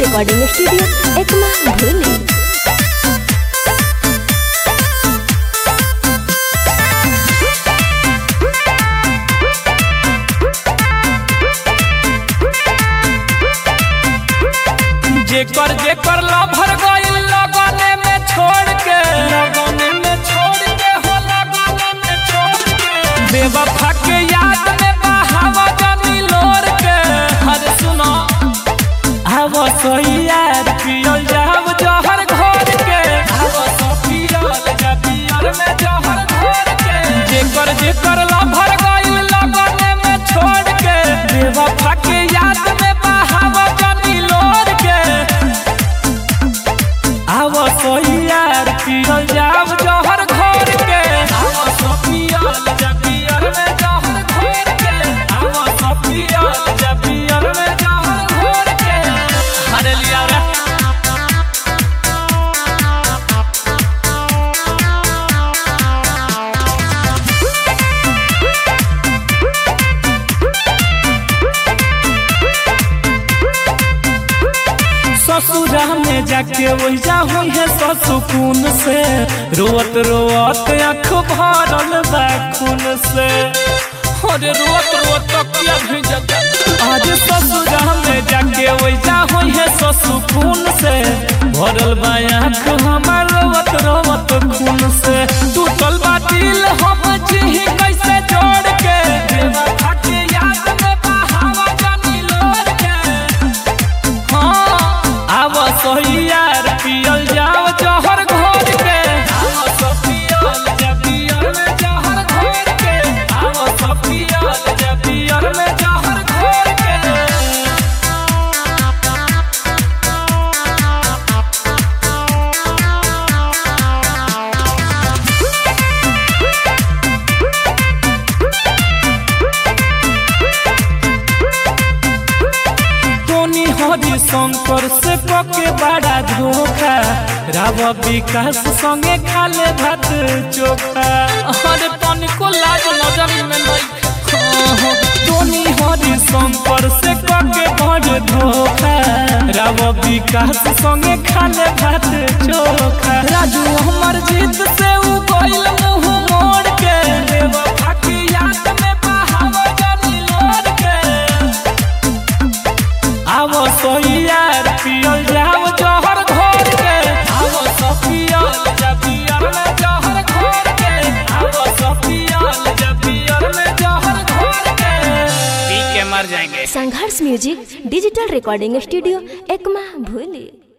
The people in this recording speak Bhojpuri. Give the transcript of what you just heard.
रिकॉर्डिंग स्टूडियो एकमा भूली जेकर जेकर लभर गइल लगने में छोड़ के लगने में छोड़ के हो लगने में छोड़ के बेवफा के याद में बहावा जमी लोर के अरे सुनो आव सोयार पियल जाव जहर घोर के आव सो पियल जा पियल में जहर घोर के जेकर जेकर लभर गइल लगने में छोड़ के बेवफा के याद में बहावा जमी लोर के आव सोयार पियल जाव जहर घोर के आव सो पियल जा पियल में जहर घोर के आव सो पियल जा पियल में जहर घोर के अरे लिया रे ससुरा में जाके वैजा हुई है ससुकून से रोत रोत आँख भरल बा खून से अरे रोत रोत तकिया भी जगा आज ससुरा में जाके वैजा हुई है ससुकून से भरल बा आँख हमार रोत रोत खून से टूटल बा दिल हम जी कैसे जोड़ के बेवफा के याद में बहावा जानी लोर के आव सोहियार पियल जाओ जहर घोर के आव सो पियल जा पियल में जहर घोर के आव सो पियल जा पियल में जहर घोर के टोनी हरि शंकर से पके बड़ा धोखा राव विकास संगे खाले भात चोखा अरे पानी को लाज नजर में नहीं हाँ, टोनी हरि शंकर से पके बड़ धोखा राव विकास संगे खाले भात चोखा राजू हमर जीत से उ गइल मुंह मोड़ के बेवफा की याद में बहावा जानी लोर के आवो सोहियार पियल जाओ जहर घोर के आवो सो पियल जा पियल में जहर घोर के आवो सो पियल जा पियल में जहर घोर के पी के मर जाएंगे Sangharsh music digital recording studio Ekma भूली